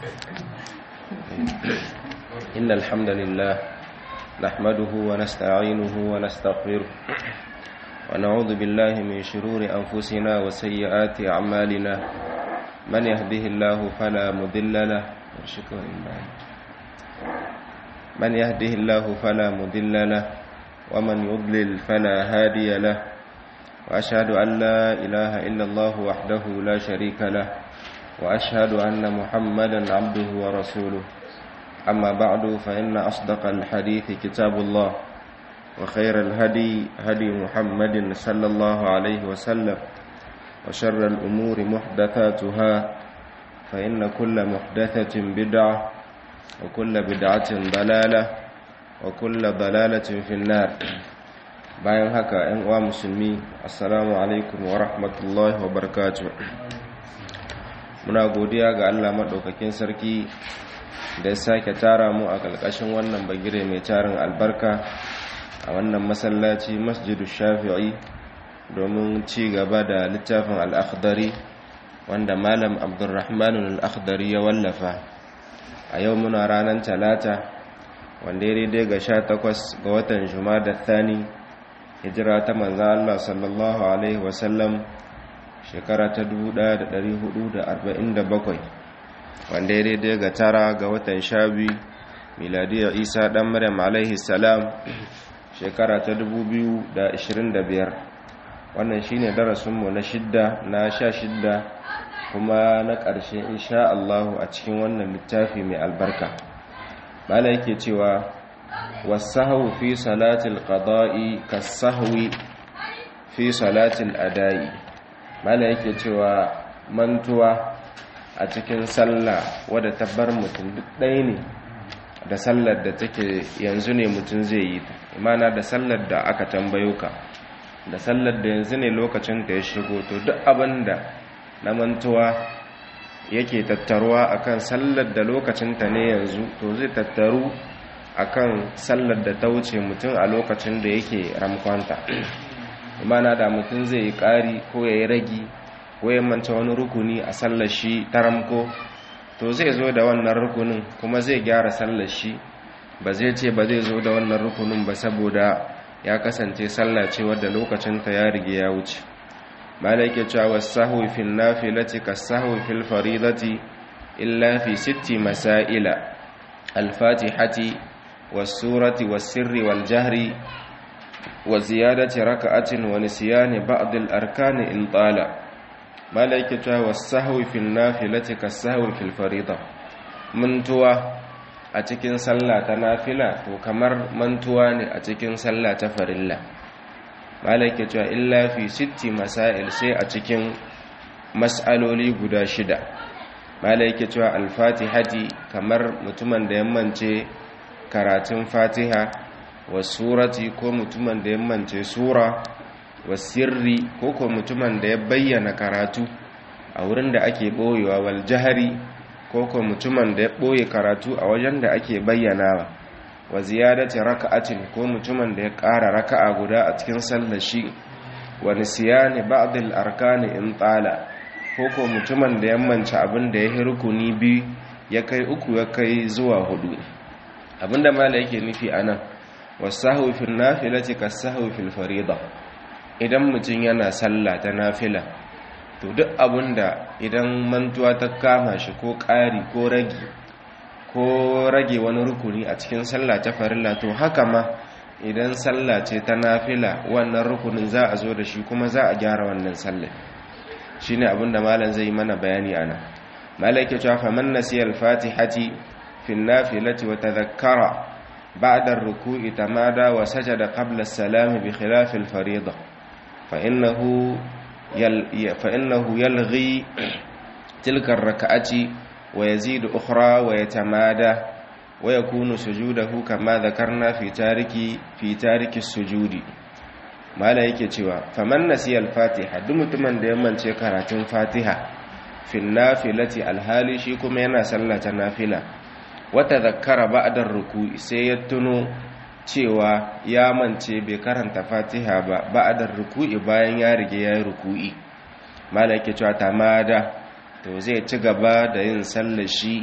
إن الحمد لله نحمده ونستعينه ونستغفره ونعوذ بالله من شرور أنفسنا وسيئات أعمالنا من يهده الله فلا مضل له من يهده الله فلا مضل له ومن يضلل فلا هادي له وأشهد أن لا إله إلا الله وحده لا شريك له وأشهد أن محمدا عبده ورسوله أما بعد فإن أصدق الحديث كتاب الله وخير الهدي هدي محمد صلى الله عليه وسلم وشر الأمور محدثاتها فإن كل محدثة بدعة وكل بدعة ضلالة وكل ضلالة في النار bayan haka ‘yan uwa musulmi assalamu alaikum wa rahmatullahi wa barakatuh muna godiya ga Allah maɗaukakin sarki da ya sake tara mu a ƙarƙashin wannan bagire mai tarin albarka a wannan masallaci masjidu shafi'i domin ci gaba da littafin al'akhdari wanda malam abdurrahman al'akhdari ya wallafa a yau muna ranar talata wanda ya daidai ga sha takwas ga watan da thani hijira ta manzan Allah sallallahu Alaihi wasallam shekara ta 1447 wanda ya daidai ga tara ga watan sha biyu miladiyar isa dan maryam alaihi salam shekara ta 2025 wannan shine darasinmu na shidda na sha shidda kuma na ƙarshe insha Allah a cikin wannan littafi mai albarka bala yake cewa wasahu fi salatil qada'i kasahwi fi salatil ada'i bala yake cewa mantuwa a cikin sallah wadda ta bar mutum duk ɗaya ne da sallar da take yanzu ne mutum zai yi ta imana da sallar da aka tambayo ka da sallar da yanzu ne lokacin da ya shigo to duk abin da na mantuwa yake tattaruwa akan sallar da lokacinta ne yanzu to zai tattaru akan sallar da ta wuce mutum a lokacin da yake ramkwanta imana da mutum zai yi ƙari ko ya yi ragi ko ya manta wani rukuni a sallar shi ta ramko to zai zo da wannan rukunin kuma zai gyara sallar shi ba zai ce ba zai zo da wannan rukunin ba saboda ya kasance sallah ce wadda lokacinta ya rige ya wuce malaka cewa wasahwi fil nafilati kasahwi fil faridati illa fi sitti masaila al-fatihati was-surati was-sirri wal-jahri wa ziyadati raka'atin wa nisyani ba'd al-arkani in tala malaikata was-sahwi fil nafilati kas-sahwi fil farida mantuwa a cikin sallah ta nafila to kamar mantuwa ne a cikin sallah ta farilla malaikata illa fi sitti masail sai a cikin mas'aloli guda shida malaikata al-fatihati kamar mutumin da yammance karatun fatiha wa surati ko mutumin da yammance sura wa sirri ko ko mutumin da ya bayyana karatu a wurin da ake boyewa wal jahari ko ko mutumin da ya boye karatu a wajen da ake bayyanawa wa ziyadati raka'atin ko mutumin da ya ƙara raka'a guda a cikin sallar shi wa nisyani ba'd al arkani in tala ko ko mutumin da yammance abin da ya yi rukuni biyu ya kai uku ya kai zuwa hudu abinda mala yake nufi anan wasahu fil nafilati kasahu fil farida idan mutum yana sallah ta nafila to duk abinda idan mantuwa ta kama shi ko ƙari ko rage ko rage wani rukuni a cikin sallah ta farilla to haka ma idan sallah ce ta nafila wannan rukunin za a zo da shi kuma za a gyara wannan sallah shine abinda malam zai yi mana bayani ana malaka cewa faman nasiyal fatihati fil nafilati wa tadhakkara ba'da ar-ruku'i tamada wa sajada qabla as-salam bi khilaf al-fariḍah فإنه يل فإنه يلغي تلك الركعة ويزيد أخرى ويتمادى ويكون سجوده كما ذكرنا في تارك في تارك السجود ما لا yake cewa faman nasiya al-fatiha duk mutumin da ya mance karatun fatiha fil nafilati alhali shi kuma yana sallata nafila wa tadhakkara ba'da ruku'i sai ya tuno cewa ya mance bai karanta fatiha ba ba'adar ruku'i bayan ya rige ya yi ruku'i malaka cewa tamada to zai ci gaba da yin sallar shi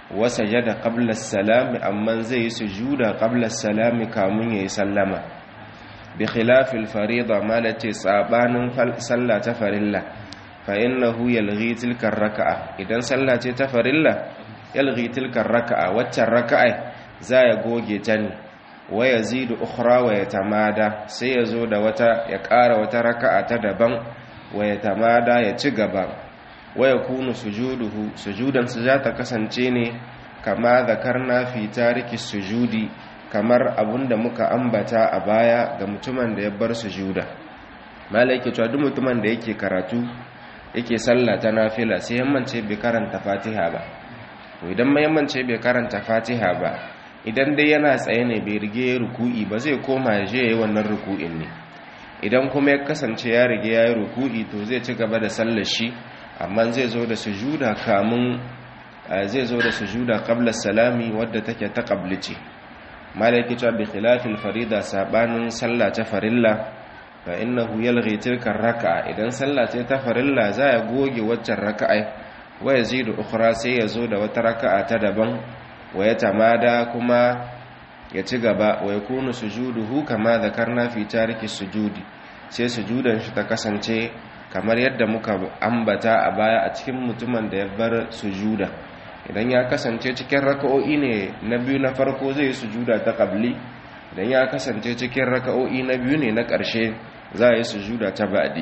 wa sajada qabla as-salami amma zai yi sujuda qabla as-salami kamun yayi sallama bi khilafil farida malati sabanin sallah ta farilla fa innahu yalghi tilka raka'a idan sallah ce ta farilla yalghi tilka raka'a waccan raka'a za ya goge ta ne wa yazidu ukhra wa yatamada sai ya zo da wata ya ƙara wata raka'a ta daban wa yatamada ya ci gaba wa yakunu sujuduhu sujudan su za ta kasance ne kama zakarna fi tariki sujudi kamar abunda muka ambata a baya ga mutumin da ya bar sujuda malaike cewa duk mutumin da yake karatu yake sallah ta nafila sai yammance bai karanta fatiha ba to idan mai yammance bai karanta fatiha ba idan dai yana tsaye ne bai rige ruku'i ba zai koma ya je yayi wannan ruku'in ne idan kuma ya kasance ya rige yayi ruku'i to zai ci gaba da sallar shi amma zai zo da sujuda kamun zai zo da sujuda qabla salami wadda take ta qablici malaki cewa bi khilafil farida sabanin sallah ta farilla fa innahu yalghi tilka raka'a idan sallah ce ta farilla za ya goge waccan raka'a wa yazidu ukhra sai ya zo da wata raka'a ta daban wa ya tamada kuma ya ci gaba wa yakunu sujuduhu kama zakarna fi tariki sujudi sai sujudan shi ta kasance kamar yadda muka ambata a baya a cikin mutumin da ya bar sujuda idan ya kasance cikin raka'o'i ne na biyu na farko zai yi sujuda ta qabli idan ya kasance cikin raka'o'i na biyu ne na ƙarshe za a yi sujuda ta ba'di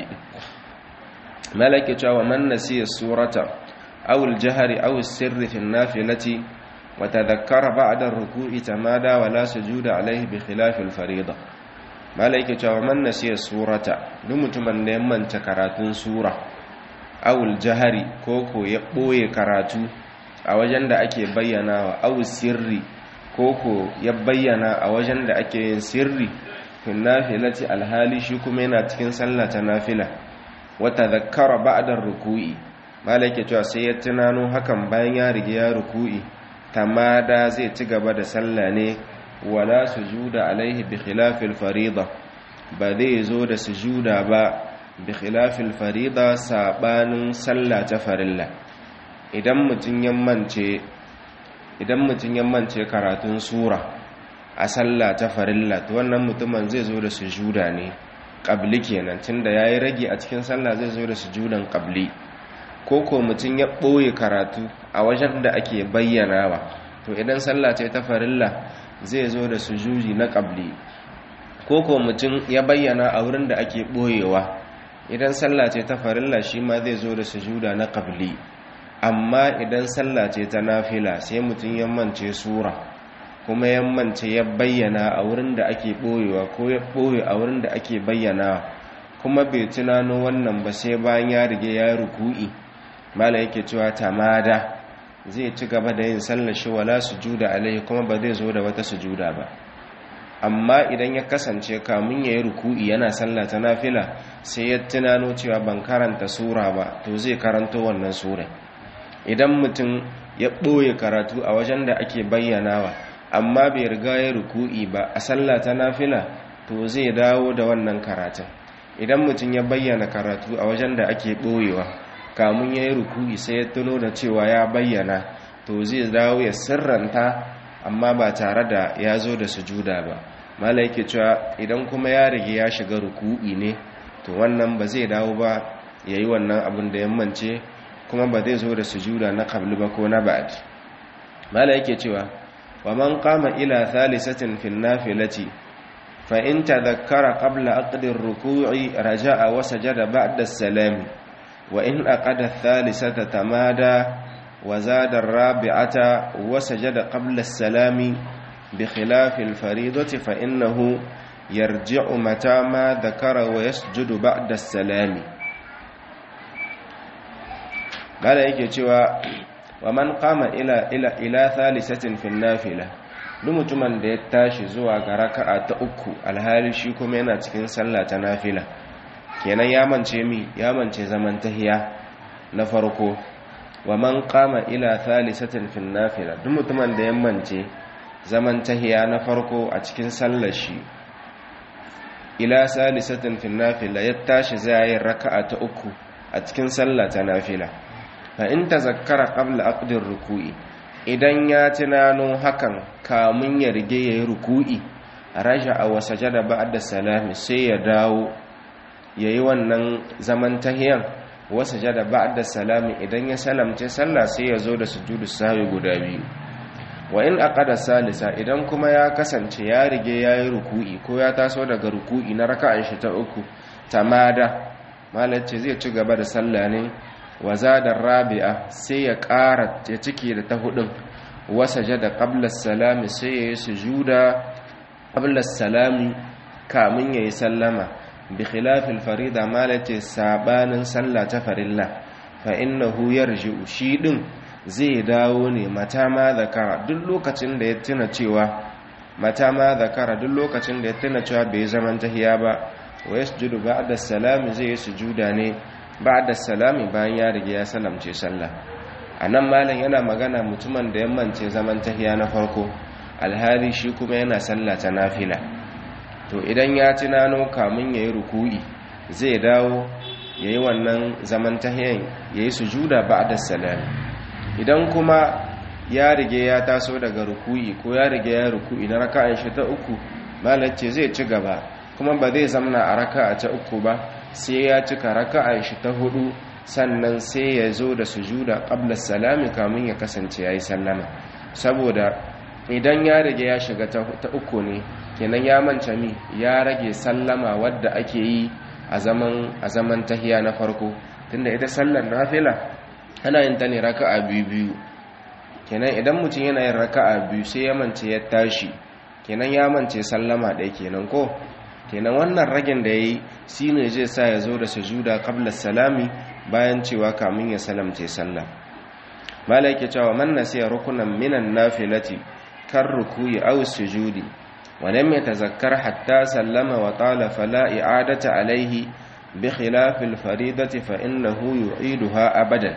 malaki cewa man nasiya surata aw al-jahri aw as-sirri fi an-nafilati wa tadhakkara ba'da ar-ruku'i tamada wa la sujuda alayhi bi khilafi al-fariida malaki cewa man nasiya surata duk mutumin da ya manta karatun sura aw al-jahri ko ko ya boye karatu a wajen da ake bayyana wa aw sirri ko ko ya bayyana a wajen da ake yin sirri fin nafilati alhali shi kuma yana cikin sallah ta nafila wata zakkara ba'da ruku'i malaka cewa sai ya tunano hakan bayan ya rige ya ruku'i tamada zai ci gaba da sallah ne wala sujuda alaihi bi khilafil farida ba zai zo da sujuda ba bi khilafil farida sabanin sallah ta farilla idan mutun yammance idan mutun yammance karatun sura a sallah ta farilla to wannan mutumin zai zo da sujuda ne qabli kenan tunda yayi rage a cikin sallah zai zo da sujudan qabli ko ko mutun ya boye karatu a wajen da ake bayyanawa to idan sallah ce ta farilla zai zo da sujudi na qabli ko ko mutun ya bayyana a wurin da ake boyewa idan sallah ce ta farilla shi ma zai zo da sujuda na qabli amma idan sallah ce ta nafila sai mutun ya mance sura kuma yammance ya bayyana a wurin da ake ɓoyewa ko ya ɓoye a wurin da ake bayyana kuma bai tunano wannan ba sai bayan ya rige ya ruku'i mala yake cewa tamada zai ci gaba da yin sallar shi wala sujuda alaihi kuma ba zai zo da wata sujuda ba amma idan ya kasance kamun ya yi ruku'i yana sallah ta nafila sai ya tunano cewa ban karanta sura ba to zai karanto wannan sura idan mutum ya ɓoye karatu a wajen da ake bayyanawa amma bai riga ya ruku'i ba a sallah ta nafila to zai dawo da wannan karatun idan mutum ya bayyana karatu a wajen da ake ɓoyewa kamun ya yi ruku'i sai ya tuno da cewa ya bayyana to zai dawo ya sirranta amma ba tare da ya zo da sujuda ba mala yake cewa idan kuma ya rige ya shiga ruku'i ne to wannan ba zai dawo ba ya yi wannan abin da yammance kuma ba zai zo da sujuda na kabli ba ko na ba'ad mala yake cewa ومن قام إلى ثالثة في النافلة فإن تذكر قبل أقد الركوع رجاء وسجد بعد السلام وإن أقد الثالثة تمادى وزاد الرابعة وسجد قبل السلام بخلاف الفريضة فإنه يرجع متى ما ذكر ويسجد بعد السلام قال يجي wa man qama ila ila ila thalithatin fi nafila duk mutumin da ya tashi zuwa ga raka'a ta uku alhali shi kuma yana cikin sallah ta nafila kenan ya mance mi ya mance zaman tahiya na farko wa man qama ila thalithatin fi nafila duk mutumin da ya mance zaman tahiya na farko a cikin sallar shi ila salisatin fi nafila ya tashi zai raka'a ta uku a cikin sallah ta nafila fa in tazakkara qabla aqdir ruku'i idan ya tunano hakan kamun ya rige ya yi ruku'i raja a wasa jada ba'da salami sai ya dawo ya yi wannan zaman tahiyan wasa jada ba'da salami idan ya salamce sallah sai ya zo da sujudu sahwi guda biyu wa in aqada salisa idan kuma ya kasance ya rige ya yi ruku'i ko ya taso daga ruku'i na raka'an shi ta uku tamada malace zai ci gaba da sallah ne wa zada rabi'a sai ya ƙara ya cike da ta hudun wasa jada qabla salami sai ya yi sujuda qabla salami kamun ya yi sallama bi khilafil farida malace sabanin sallah ta farilla fa innahu yarji'u shi din zai dawo ne mata ma zakara duk lokacin da ya tuna cewa mata ma zakara duk lokacin da ya tuna cewa bai zaman tahiya ba wa yasjudu ba'da salami zai yi sujuda ne ba'da salami bayan ya rige ya salamce sallah anan malam yana magana mutumin da ya mance zaman tahiya na farko alhali shi kuma yana sallah ta nafila to idan ya tunano kamun yayi ruku'i zai dawo yayi wannan zaman tahiyan yayi sujuda ba'da salami idan kuma ya rige ya taso daga ruku'i ko ya rige ya ruku'i na raka'an shi ta uku malace zai ci gaba kuma ba zai zamna a raka'a ta uku ba sai ya cika raka'an shi ta hudu sannan sai ya zo da sujuda qabla salami kamun ya kasance yayi sallama saboda idan ya rige ya shiga ta uku ne kenan ya manta mi ya rage sallama wadda ake yi a zaman a zaman tahiya na farko tunda ita sallar nafila ana yin ta ne raka'a biyu biyu kenan idan mutum yana yin raka'a biyu sai ya mance ya tashi kenan ya mance sallama ɗaya kenan ko kenan wannan ragin da yayi shine zai sa ya zo da sujuda qabla salami bayan cewa kamun ya salamce sallah malai yake cewa man nasiya rukunan minan nafilati kar ruku'i aw sujudi wa lam yatazakkar hatta sallama wa tala fala i'adata alayhi bi khilafil faridati fa innahu yu'iduha abadan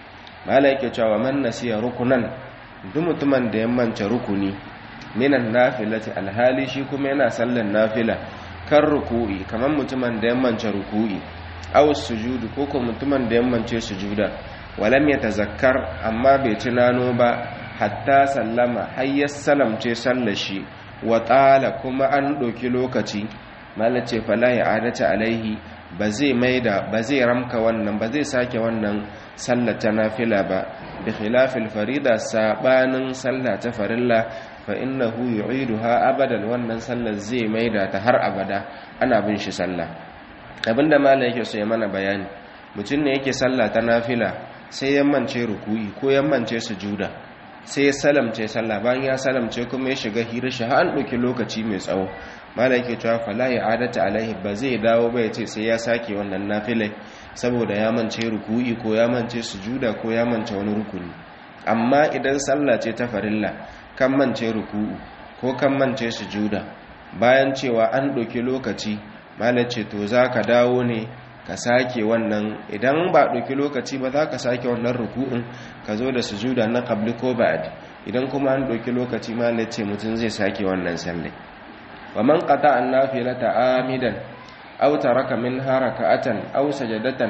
mala yake cewa man nasiya rukunan duk mutumin da ya manta rukuni minan nafilati alhali shi kuma yana sallan nafila kan ruku'i kamar mutumin da ya manta ruku'i aw sujudu ko ko mutumin da ya mance sujuda walam yatazakkar amma bai tunano ba hatta sallama har ya salamce sallashi wa tsala kuma an ɗauki lokaci mala ce fala ya adata alaihi ba zai maida ba zai ramka wannan ba zai sake wannan sallar ta nafila ba bi khilafil farida sabanin sallah ta farilla fa innahu yu'iduha abadan wannan sallar zai maida ta har abada ana bin shi sallah abinda malai yake so ya mana bayani mutum ne yake sallah ta nafila sai ya mance ruku'i ko ya mance sujuda sai ya salamce sallah bayan ya salamce kuma ya shiga hira shi har an ɗauki lokaci mai tsawo malai yake cewa fala ya adata alaihi ba zai dawo ba ya ce sai ya sake wannan nafilai saboda ya mance ruku'i ko ya mance sujuda ko ya mance wani rukuni amma idan sallah ce ta farilla kan mance ruku'u ko kan mance sujuda bayan cewa an ɗauki lokaci malai ce to za ka dawo ne ka sake wannan idan ba ɗauki lokaci ba za ka sake wannan ruku'un ka zo da sujuda na qabli ko ba'di idan kuma an ɗauki lokaci malai ce mutum zai sake wannan sallai wa man qata an nafilata amidan aw taraka minha raka'atan aw sajadatan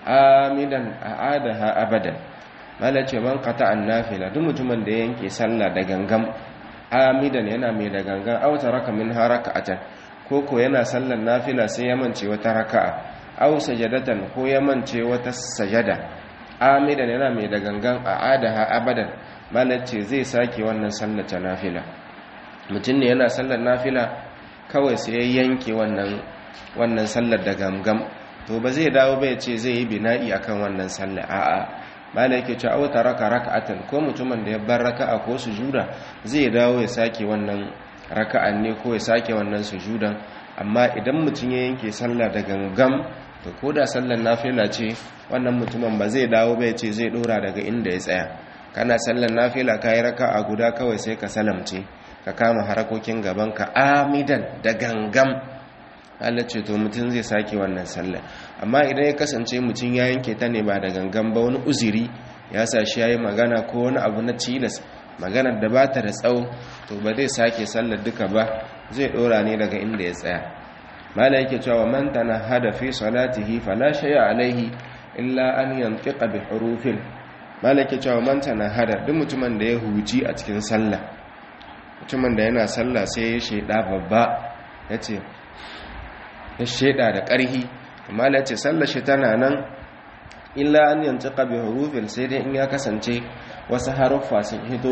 amidan a'adaha abadan malai ce man qata an nafila duk mutumin da yanke sallah da gangam amidan yana mai da gangan aw taraka minha raka'atan koko yana sallan nafila sai ya mance wata raka'a aw sajadatan ko ya mance wata sajada amidan yana mai da gangan a adaha abadan malace zai sake wannan sallar ta nafila mutum ne yana sallar nafila kawai sai ya yanke wannan wannan sallar da gamgam to ba zai dawo bai ce zai yi bina'i akan wannan sallar a'a malaka ce aw taraka raka'atan ko mutumin da ya bar raka'a ko sujuda zai dawo ya sake wannan raka'an ne ko ya sake wannan sujudan amma idan mutum ya yanke sallah da gangam to ko da sallar nafila ce wannan mutumin ba zai dawo bai ce zai dora daga inda ya tsaya kana sallar nafila ka yi raka'a guda kawai sai ka salamce ka kama harakokin gaban ka amidan da gangam Allah ce to mutum zai sake wannan sallar amma idan ya kasance mutum ya yanke ta ne ba da gangam ba wani uziri ya sa shi yayi magana ko wani abu na tilas maganar da ba ta da tsawo to ba zai sake sallar duka ba zai dora ne daga inda ya tsaya mala yake cewa man tanahada fi salatihi fala shay'a alaihi illa an yantiqa bi hurufin malaki cewa manta na hada duk mutumin da ya huji a cikin sallah mutumin da yana sallah sai ya sheda babba ya ce ya sheda da ƙarhi amma ya ce sallah shi tana nan illa an yanci ƙabi hurufin sai dai in ya kasance wasu haruffa sun hito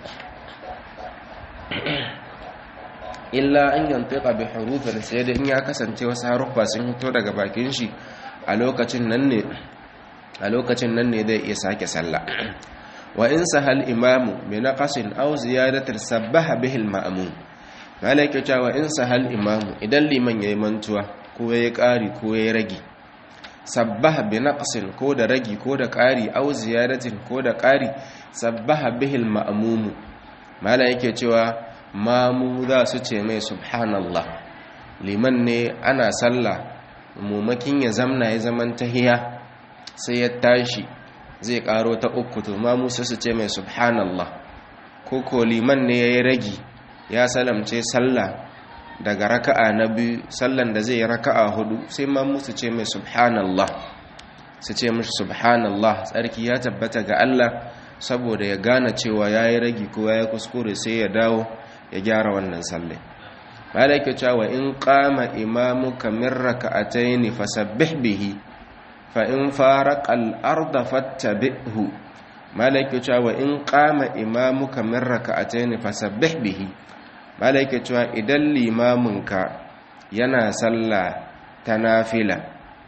illa an yanci ƙabi hurufin sai dai in ya kasance wasu haruffa sun hito daga bakin shi a lokacin nan ne a lokacin nan ne zai iya sake sallah wa in sahal imamu bi naqasin aw ziyadatin sabbaha bihi al-ma'mum malaka cewa in sahal imamu idan liman yayi mantuwa ko yayi ƙari ko yayi ragi sabbaha bi naqsin ko da ragi ko da ƙari aw ziyadatin ko da ƙari sabbaha bihi al-ma'mum malaka yake cewa mamu za su ce mai subhanallah liman ne ana sallah mumakin ya zamna ya zaman tahiya sai ya tashi zai karo ta uku to ma musu su ce mai subhanallah ko ko liman ne ya yi ragi ya salamce sallah daga raka'a na biyu sallan da zai yi raka'a hudu sai ma musu ce mai subhanallah su ce mashi subhanallah tsarki ya tabbata ga Allah saboda ya gane cewa ya yi ragi ko ya yi kuskure sai ya dawo ya gyara wannan sallai malaka cewa in qama imamuka min raka'atayn fasabbih bihi fa in faraqa al-ardha fattabi'hu malaka cewa in qama imamuka min raka'atayn fasabbih bihi malaka cewa idan limaminka yana sallah ta nafila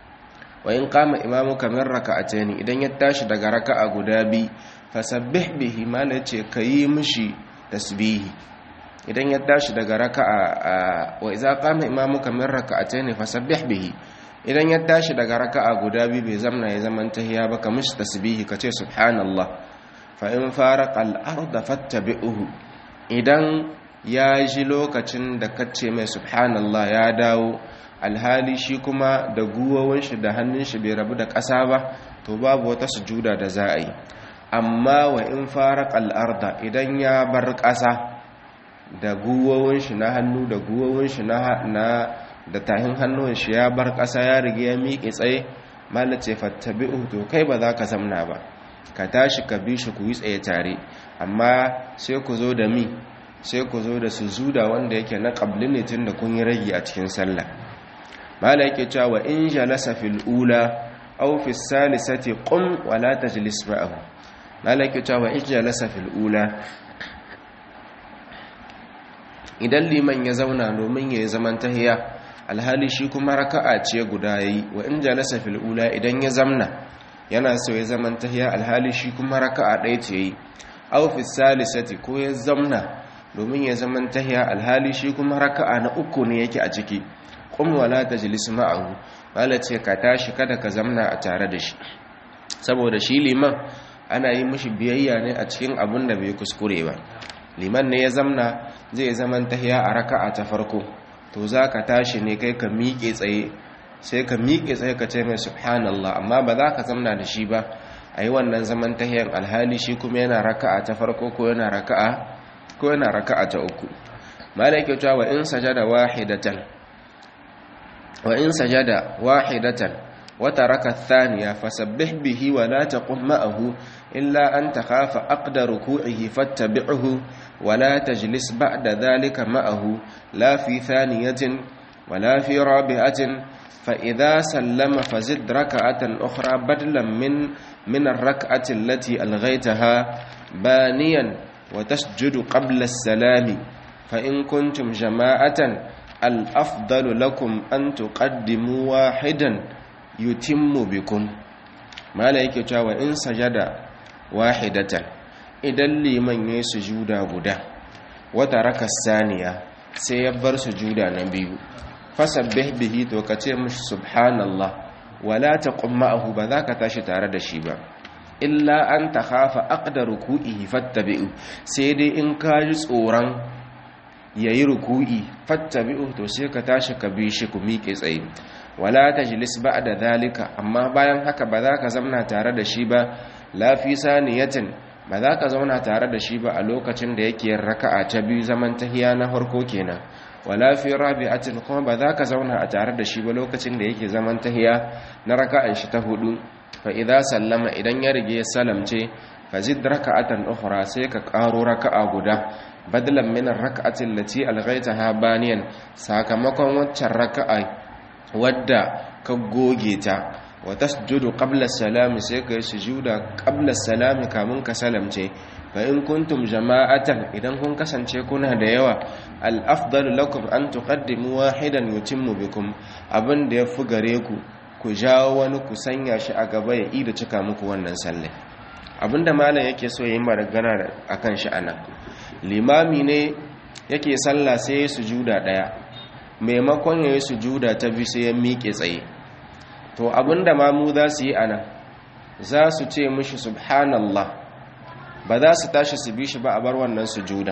wa in qama imamuka min raka'atayn idan ya tashi daga raka'a guda bi fasabbih bihi malaka kayi mishi tasbihi idan ya tashi daga raka'a wa idza qama imamuka min raka'atayn fasabbih bihi idan ya tashi daga raka'a guda biyu bai zamna ya zaman tahiya ba ka mishi tasbihi ka ce subhanallah fa in faraqa al-ardha fattabi'uhu idan ya ji lokacin da kace mai subhanallah ya dawo alhali shi kuma da guwowin shi da hannun shi bai rabu da ƙasa ba to babu wata sujuda da za a yi amma wa in faraqa al-ardha idan ya bar ƙasa da guwowin shi na hannu da guwowin shi na da tahin hannun shi ya bar ƙasa ya rige ya miƙe tsaye malace fattabi'u to kai ba za ka zamna ba ka tashi ka bi shi ku yi tsaye tare amma sai ku zo da mi sai ku zo da sujuda wanda yake na qabli ne tun da kun yi ragi a cikin sallah mala yake cewa in jalasa fil ula aw fi salisati qum wa la tajlis ma'ahu mala yake cewa in jalasa fil ula idan liman ya zauna domin ya yi zaman tahiya alhali shi kuma raka'a ce guda yayi wa in jalasa fil ula idan ya zamna yana so ya zaman tahiya alhali shi kuma raka'a ɗaya ce yayi aw fi salisati ko ya zamna domin ya zaman tahiya alhali shi kuma raka'a na uku ne yake a ciki qum wala tajlis ma'ahu wala ce ka tashi kada ka zamna a tare da shi saboda shi liman ana yi mishi biyayya ne a cikin abin da bai kuskure ba liman ne ya zamna zai zaman tahiya a raka'a ta farko to za ka tashi ne kai ka miƙe tsaye sai ka miƙe tsaye ka ce mai subhanallah amma ba za ka zamna da shi ba a yi wannan zaman tahiyan alhali shi kuma yana raka'a ta farko ko yana raka'a ko yana raka'a ta uku malaka cewa wa in sajada wahidatan wa in sajada wahidatan wa taraka ath-thaniya fasabbih bihi wa la taqum ma'ahu illa an takhafa aqda ruku'ihi fattabi'hu wa la tajlis ba'da dhalika ma'ahu la fi thaniyatin wa la fi rabi'atin fa idha sallama fazid rak'atan ukhra badlan min min ar-rak'ati allati alghaytaha baniyan wa tasjudu qabla as-salami fa in kuntum jama'atan al-afdalu lakum an tuqaddimu wahidan yutimmu bikum mala yake cewa in sajada wahidatan idan liman yayin sujuda guda wata raka saniya sai ya bar sujuda na biyu fasabbih bihi to kace mishi subhanallah wala taqum ma'ahu ba za ka tashi tare da shi ba illa an takhafa aqda ruku'ihi fattabi'u sai dai in ka ji tsoron yayi ruku'i fattabi'u to sai ka tashi ka bi shi ku miƙe tsaye wala tajlis ba'da dhalika amma bayan haka ba za ka zauna tare da shi ba la fi saniyatin ba za ka zauna tare da shi ba a lokacin da yake raka'a ta biyu zaman tahiya na farko kenan wala fi rabi'atin kuma ba za ka zauna a tare da shi ba lokacin da yake zaman tahiya na raka'an shi ta hudu fa idza sallama idan ya rige salamce fazid raka'atan ukhra sai ka karo raka'a guda badalan min ar-rak'ati allati alghaytaha baniyan sakamakon waccan raka'a wadda ka goge ta wa tasjudu qabla salami sai ka yi sujuda qabla salami kamun ka salamce fa in kuntum jama'atan idan kun kasance kuna da yawa al-afdalu lakum an tuqaddimu wahidan yutimmu bikum abin da yafi gare ku ku jawo wani ku sanya shi a gaba ya ida cika muku wannan sallai abinda malam yake so yayin magana akan shi anan limami ne yake sallah sai ya sujuda daya maimakon ya yi sujuda ta bi sai ya miƙe tsaye to abinda mamu za su yi anan za su ce mishi subhanallah ba za su tashi su bi shi ba a bar wannan sujuda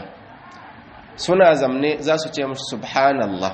suna zamne za su ce mishi subhanallah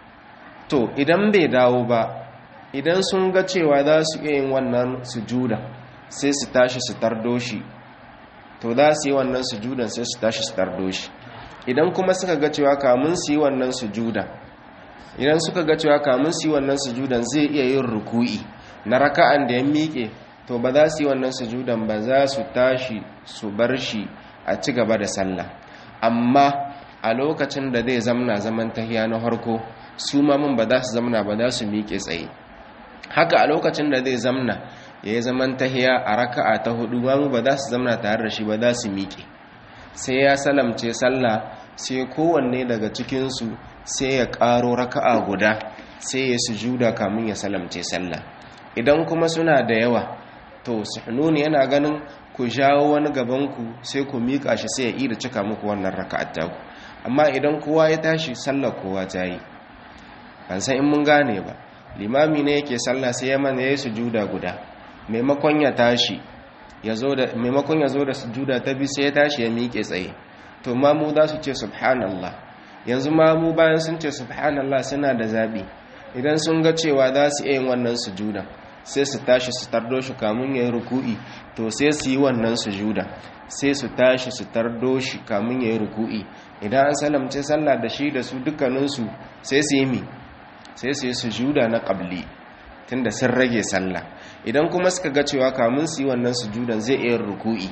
to idan bai dawo ba idan sun ga cewa za su iya yin wannan sujuda sai su tashi su tardo shi to za su yi wannan sujudan sai su tashi su tardo shi idan kuma suka ga cewa kamun su yi wannan sujuda idan suka ga cewa kamun su yi wannan sujudan zai iya yin ruku'i na raka'an da ya miƙe to ba za su yi wannan sujudan ba za su tashi su bar shi a ci gaba da sallah amma a lokacin da zai zamna zaman tahiya na harko su mamun ba za su zamna ba za su miƙe tsaye haka a lokacin da zai zamna ya yi zaman tahiya a raka'a ta hudu mamu ba za su zamna tare da shi ba za su miƙe sai ya salamce sallah sai kowanne daga cikinsu sai ya ƙaro raka'a guda sai ya sujuda kamun ya salamce sallah idan kuma suna da yawa to suhnuni yana ganin ku jawo wani gabanku sai ku miƙa shi sai ya ida cika muku wannan raka'ar taku amma idan kowa ya tashi sallar kowa ta yi ban san in mun gane ba limami ne yake sallah sai ya mana ya sujuda guda maimakon ya tashi ya zo da maimakon ya zo da sujuda ta bi sai ya tashi ya miƙe tsaye to mamu za su ce subhanallah yanzu mamu bayan sun ce subhanallah suna da zabi idan sun ga cewa za su iya yin wannan sujuda sai su tashi su tardo shi kamun ya yi ruku'i to sai su yi wannan sujuda sai su tashi su tardo shi kamun ya yi ruku'i idan an salamce sallah da shi da su dukkaninsu sai su yi mi sai su yi sujuda na ƙabli tunda sun rage sallah idan kuma suka ga cewa kamun su yi wannan sujudan zai iya ruku'i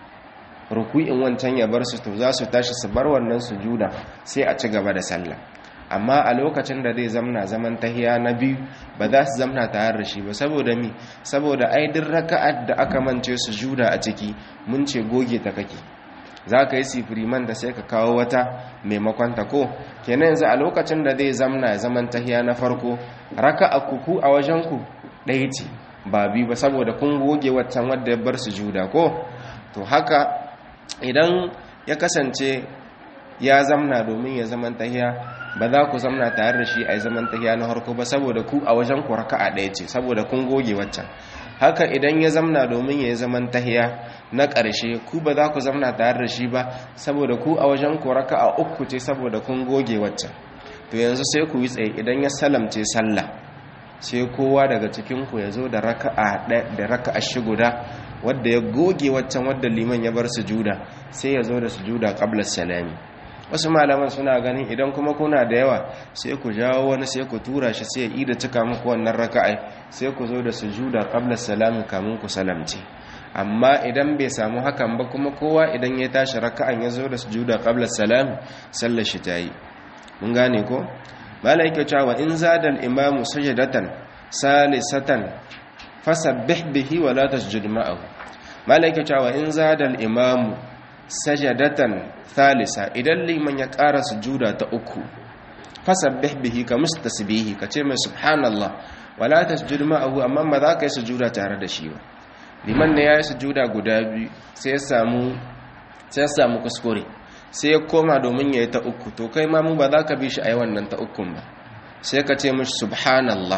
ruku'in wancan ya bar su to za su tashi su bar wannan sujuda sai a ci gaba da sallah amma a lokacin da zai zamna zaman tahiya na biyu ba za su zamna tare da shi ba saboda mi saboda ai duk raka'ar da aka mance sujuda a ciki mun ce goge ta kake za ka yi sifiriman da sai ka kawo wata maimakon ta ko kenan yanzu a lokacin da zai zamna zaman tahiya na farko raka a kuku a wajen ku ɗaya ce ba bi ba saboda kun goge waccan wadda ya bar sujuda ko to haka idan ya kasance ya zamna domin ya zaman tahiya ba za ku zamna tare da shi a zaman tahiya na harko ba saboda ku a wajen ku raka'a ɗaya ce saboda kun goge waccan haka idan ya zamna domin ya yi zaman tahiya na ƙarshe ku ba za ku zamna tare da shi ba saboda ku a wajen ku raka'a uku ce saboda kun goge waccan to yanzu sai ku yi tsaye idan ya salamce sallah sai kowa daga cikin ku ya zo da raka'a da raka'a shi guda wadda ya goge waccan wadda liman ya bar sujuda sai ya zo da sujuda qabla salami wasu malaman suna ganin idan kuma kuna da yawa sai ku jawo wani sai ku tura shi sai ya ida cika muku wannan raka'ai sai ku zo da sujuda qabla salami kamun ku salamce amma idan bai samu hakan ba kuma kowa idan ya tashi raka'an ya zo da sujuda qabla salami sallar shi tayi mun gane ko malai yake cewa in zada al-imamu sajadatan salisatan fasabbih bihi wa la tasjud ma'ahu malai yake cewa in zada al-imamu sajadatan thalisa idan liman ya ƙara sujuda ta uku fasabbih bihi ka mustasbihi ka ce mai subhanallah wala tasjud ma'ahu amma ba za ka yi sujuda tare da shi ba liman ne ya yi sujuda guda biyu sai ya samu sai ya samu kuskure sai ya koma domin ya yi ta uku to kai ma mu ba za ka bi shi a yi wannan ta ukun ba sai ka ce mishi subhanallah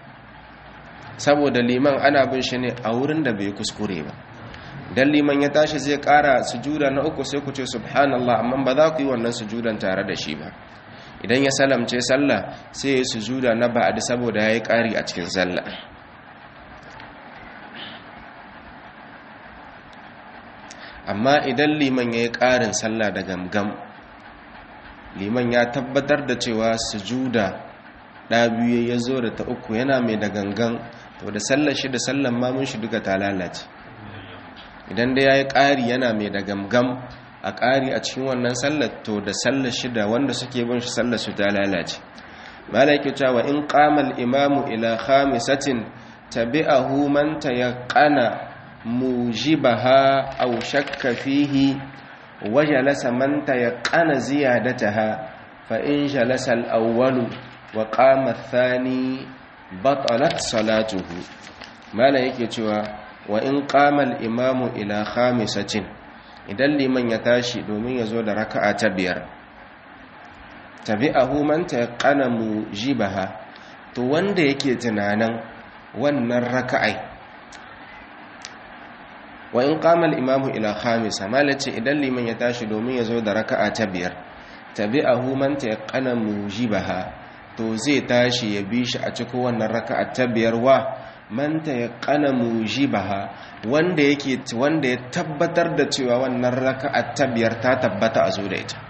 saboda liman ana bin shi ne a wurin da bai kuskure ba dan liman ya tashi zai kara sujuda na uku sai ku ce subhanallah amma ba za ku yi wannan sujudan tare da shi ba idan ya salamce sallah sai ya sujuda na ba'ad saboda yayi kari a cikin sallah amma idan liman yayi karin sallah da gamgam liman ya tabbatar da cewa sujuda da biyu ya zo da ta uku yana mai da gangan to da sallar shi da sallar mamun shi duka ta lalace idan da ya yi ƙari yana mai da gamgam a ƙari a cikin wannan sallar to da sallar shi da wanda suke bin shi sallar su ta lalace mala yake cewa in qamal imamu ila khamisatin tabi'ahu man tayaqqana mujibaha aw shakka fihi wa jalasa man tayaqqana ziyadataha fa in jalasa al-awwal wa qama ath-thani batalat salatuhu mala yake cewa wa in qama al-imamu ila khamisatin idan liman ya tashi domin ya zo da raka'a ta biyar tabi'ahu man tayaqqana mujibaha to wanda yake tunanin wannan raka'ai wa in qama al-imamu ila khamisa malace idan liman ya tashi domin ya zo da raka'a ta biyar tabi'ahu man tayaqqana mujibaha to zai tashi ya bi shi a cikin wannan raka'a ta biyar wa man tayaqqana mujibaha wanda yake wanda ya tabbatar da cewa wannan raka'a ta biyar ta tabbata a zo da ita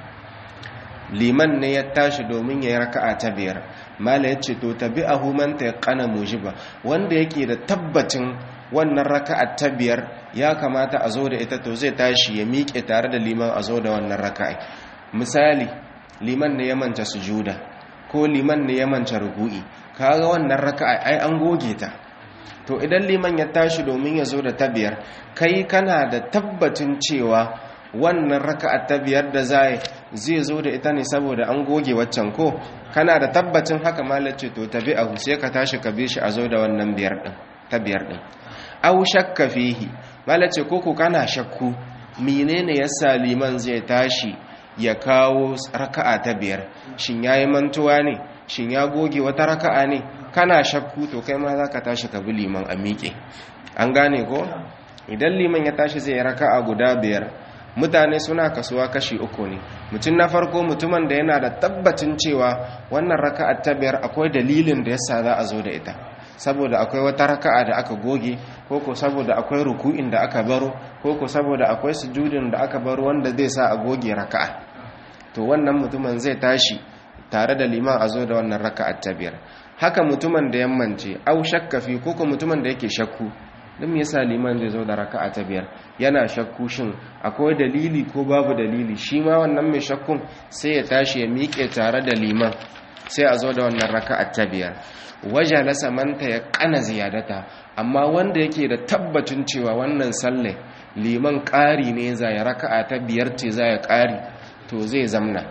liman ne ya tashi domin ya yi raka'a ta biyar mala ya ce to tabi'ahu man tayaqqana mujiba wanda yake da tabbacin wannan raka'a ta biyar ya kamata a zo da ita to zai tashi ya miƙe tare da liman a zo da wannan raka'a misali liman ne ya manta sujuda ko liman ne ya manta ruku'i kaga wannan raka'a ai an goge ta to idan liman ya tashi domin ya zo da ta biyar kai kana da tabbacin cewa wannan raka'a ta biyar da zai zai zo da ita ne saboda an goge waccan ko kana da tabbacin haka malace to tabi'ahu sai ka tashi ka bi shi a zo da wannan biyar din ta biyar din aw shakka fihi malace koko kana shakku menene yasa liman zai tashi ya kawo raka'a ta biyar shin yayi mantuwa ne shin ya goge wata raka'a ne kana shakku to kai ma zaka tashi ka bi liman a miƙe an gane ko idan liman ya tashi zai raka'a guda biyar mutane suna kasuwa kashi uku ne mutum na farko mutumin da yana da tabbacin cewa wannan raka'a ta biyar akwai dalilin da yasa za a zo da ita saboda akwai wata raka'a da aka goge ko ko saboda akwai ruku'in da aka baro ko ko saboda akwai sujudin da aka baro wanda zai sa a goge raka'a to wannan mutumin zai tashi tare da liman a zo da wannan raka'a ta biyar haka mutumin da yammance au shakka fi ko ko mutumin da yake shakku don me yasa liman zai zo da raka'a ta biyar yana shakku shin akwai dalili ko babu dalili shi ma wannan mai shakkun sai ya tashi ya miƙe tare da liman sai a zo da wannan raka'a ta biyar waje na samanta ya kana ziyadata amma wanda yake da tabbacin cewa wannan salle liman ƙari ne za ya raka'a ta biyar ce za ya ƙari to zai zamna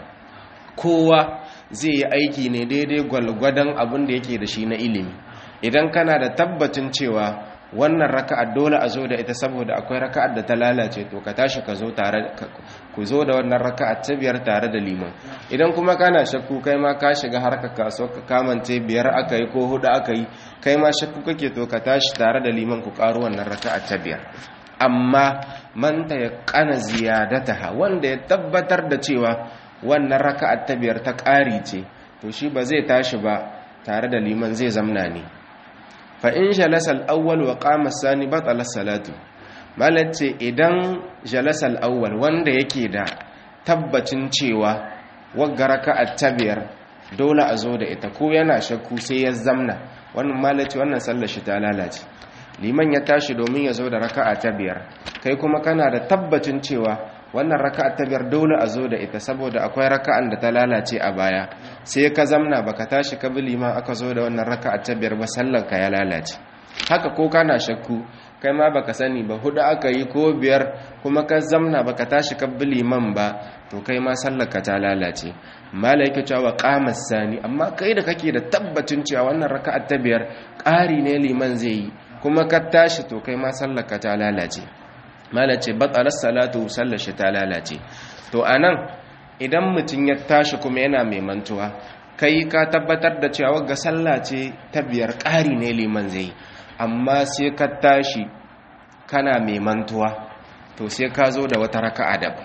kowa zai yi aiki ne daidai gwalgwadon abin da yake da shi na ilimi idan kana da tabbacin cewa wannan raka'ar dole a zo da ita saboda akwai raka'ar da ta lalace to ka tashi ka zo tare ku zo da wannan raka'ar ta biyar tare da liman idan kuma kana shakku kai ma ka shiga harka kaso ka kamance biyar aka yi ko hudu aka yi kai ma shakku kake to ka tashi tare da liman ku karo wannan raka'ar ta biyar amma man ta yaqana ziyadataha wanda ya tabbatar da cewa wannan raka'ar ta biyar ta ƙari ce to shi ba zai tashi ba tare da liman zai zamna ne fa in jalasal awwal wa qama sani batala salatu malace idan jalasal awwal wanda yake da tabbacin cewa wagga raka'at tabiyar dole a zo da ita ko yana shakku sai ya zamna wannan malace wannan sallar shi ta lalace liman ya tashi domin ya zo da raka'a ta biyar kai kuma kana da tabbacin cewa wannan raka'a ta biyar dole a zo da ita saboda akwai raka'an da ta lalace a baya sai ka zamna baka tashi ka bi liman aka zo da wannan raka'a ta biyar ba sallan ka ya lalace haka ko kana shakku kai ma baka sani ba hudu aka yi ko biyar kuma ka zamna baka tashi ka bi liman ba to kai ma sallar ka ta lalace malaika cewa qamas sani amma kai da kake da tabbacin cewa wannan raka'a ta biyar ƙari ne liman zai yi kuma ka tashi to kai ma sallar ka ta lalace malace batsalar salatu sallar shi ta lalace to anan idan mutum ya tashi kuma yana mai mantuwa kai ka tabbatar da cewa ga sallah ce ta biyar ƙari ne liman zai amma sai ka tashi kana mai mantuwa to sai ka zo da wata raka'a daban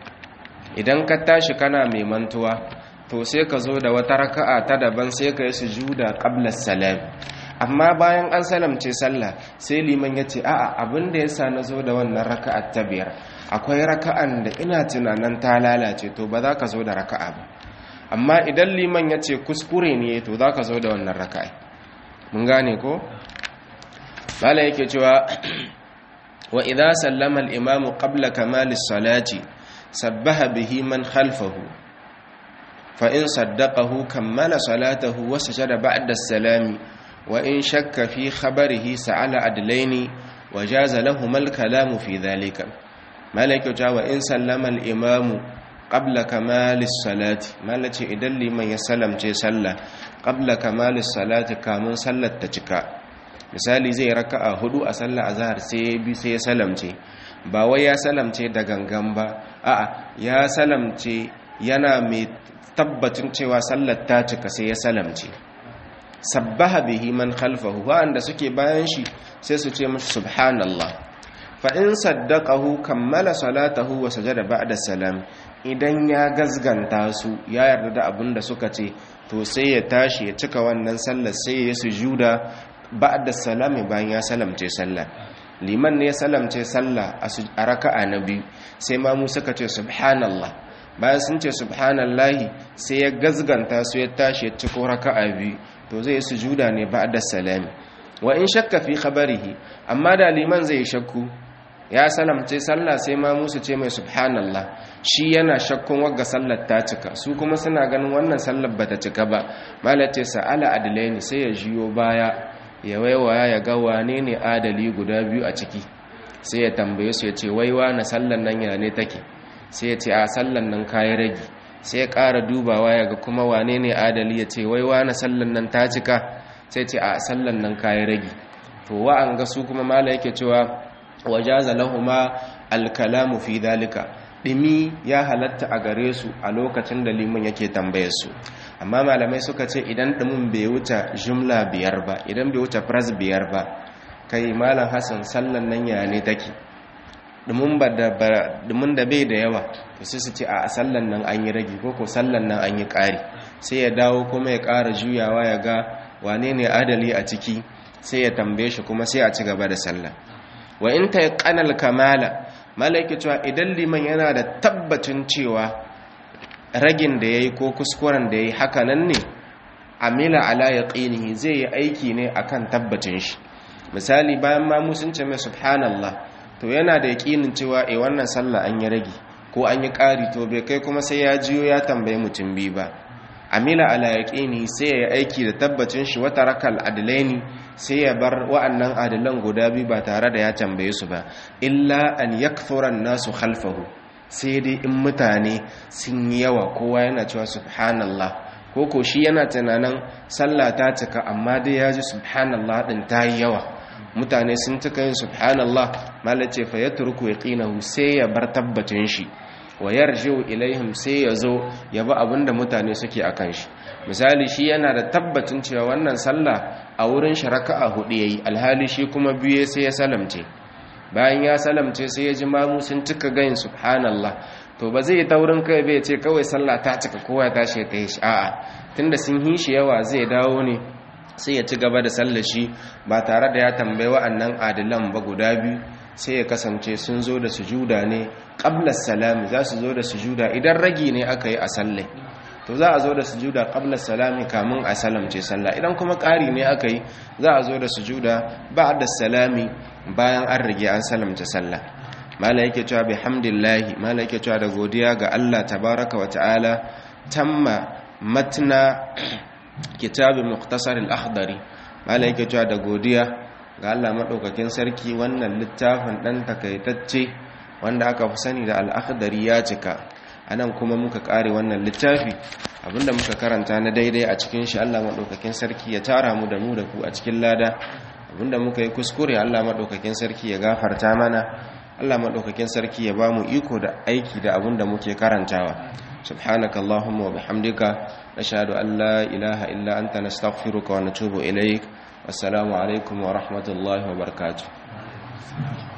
idan ka tashi kana mai mantuwa to sai ka zo da wata raka'a ta daban sai ka yi sujuda qabla salam amma bayan an salamce sallah sai liman ya ce a'a abin da yasa na zo da wannan raka'ar ta biyar akwai raka'an da ina tunanin ta lalace to ba za ka zo da raka'a ba amma idan liman ya ce kuskure ne to za ka zo da wannan raka'a mun gane ko mala yake cewa wa idza sallama al-imamu qabla kamali salati sabbaha bihi man khalfahu fa in saddaqahu kammala salatahu wa sajada ba'da as-salami wa in shakka fi khabarihi sa'ala adlaini wa jaza lahum al-kalamu fi dhalika mala yake cewa in sallama al-imamu qabla kamalis salati malace idan liman ya salamce sallah qabla kamalis salati kamun sallar ta cika misali zai raka'a hudu a sallar azhar sai ya bi sai ya salamce ba wai ya salamce da gangan ba a'a ya salamce yana mai tabbacin cewa sallar ta cika sai ya salamce sabbaha bihi man khalfahu wa'anda suke bayan shi sai su ce mashi subhanallah fa in saddaqahu kammala salatahu wa sajada ba'da salam idan ya gazganta su ya yarda da abin da suka ce to sai ya tashi ya cika wannan sallar sai ya sujuda ba'da salami bayan ya salamce sallah liman ne ya salamce sallah a raka'a na biyu sai ma mu suka ce subhanallah bayan sun ce subhanallahi sai ya gazganta su ya tashi ya ciko raka'a biyu to zai sujuda ne ba'da salami wa in shakka fi khabarihi amma da liman zai shakku ya salamce sallah sai ma musu ce mai subhanallah shi yana shakkun wagga sallar ta cika su kuma suna ganin wannan sallar bata cika ba malace sa'ala adlaini sai ya jiyo baya ya waiwaya ya ga wane ne adali guda biyu a ciki sai ya tambaye su ya ce waiwa na sallar nan ya ne take sai ya ce a sallar nan kayi ragi sai ya ƙara dubawa ya ga kuma wane ne adali ya ce waiwa na sallar nan ta cika sai ce a sallar nan kayi ragi to wa'an ga su kuma mala yake cewa wajaza lahuma alkalamu fi dalika dimi ya halatta a gare su a lokacin da liman yake tambayar su amma malamai suka ce idan dimin bai wuce jumla biyar ba idan bai wuce phrase biyar ba kai malam hasan sallan nan ya ne take dimin ba da dimin da bai da yawa to sai su ce a sallan nan an yi ragi ko ko sallan nan an yi ƙari sai ya dawo kuma ya ƙara juyawa ya ga wane ne adali a ciki sai ya tambaye shi kuma sai a ci gaba da sallah wa in ta kanal kamala malaiki cewa idan liman yana da tabbacin cewa ragin da ya yi ko kuskuren da ya yi haka nan ne amila ala ya zai yi aiki ne akan tabbacin shi misali bayan mamu sun ce mai subhanallah to yana da yaƙinin cewa e wannan sallah an yi ragi ko an yi ƙari to bai kai kuma sai ya jiyo ya tambayi mutum biyu ba amila ala yaqini sai ya aiki da tabbacin shi wata rakal adlaini sai ya bar wa'annan adalan guda biyu ba tare da ya tambaye su ba illa an yakthura nasu khalfahu sai dai in mutane sun yi yawa kowa yana cewa subhanallah ko ko shi yana tunanin sallah ta cika amma dai ya ji subhanallah din ta yi yawa mutane sun cika yin subhanallah malace fa yatruku yaqinahu sai ya bar tabbacin shi wa yarji'u ilaihim sai ya zo ya bi abinda mutane suke akan shi misali shi yana da tabbacin cewa wannan sallah a wurin shi raka'a hudu yayi alhali shi kuma biye sai ya salamce bayan ya salamce sai ya ji mamu sun cika gayin subhanallah to ba zai taurin kai bai ce kawai sallah ta cika kowa ya tashi ta yi shi a'a tunda sun yi shi yawa zai dawo ne sai ya ci gaba da sallar shi ba tare da ya tambayi wa'annan adilan ba guda biyu sai ya kasance sun zo da sujuda ne qabla salami za su zo da sujuda idan ragi ne aka yi a sallai to za a zo da sujuda qabla salami kamun a salamce sallah idan kuma ƙari ne aka yi za a zo da sujuda ba'da salami bayan an rige an salamce sallah mala yake cewa bihamdillahi mala yake cewa da godiya ga Allah tabaraka wa ta'ala tamma matna kitabin mukhtasar al-akhdari mala yake cewa da godiya ga Allah maɗaukakin sarki wannan littafin ɗan takaitacce wanda aka fi sani da al'akhdari ya cika a nan kuma muka ƙare wannan littafi abinda muka karanta na daidai a cikin shi Allah maɗaukakin sarki ya tara mu da mu da ku a cikin lada abinda muka yi kuskure Allah maɗaukakin sarki ya gafarta mana Allah maɗaukakin sarki ya ba mu iko da aiki da abinda muke karantawa سبحانك اللهم وبحمدك نشهد أن لا إله إلا أنت نستغفرك ونتوب إليك والسلام عليكم ورحمة الله وبركاته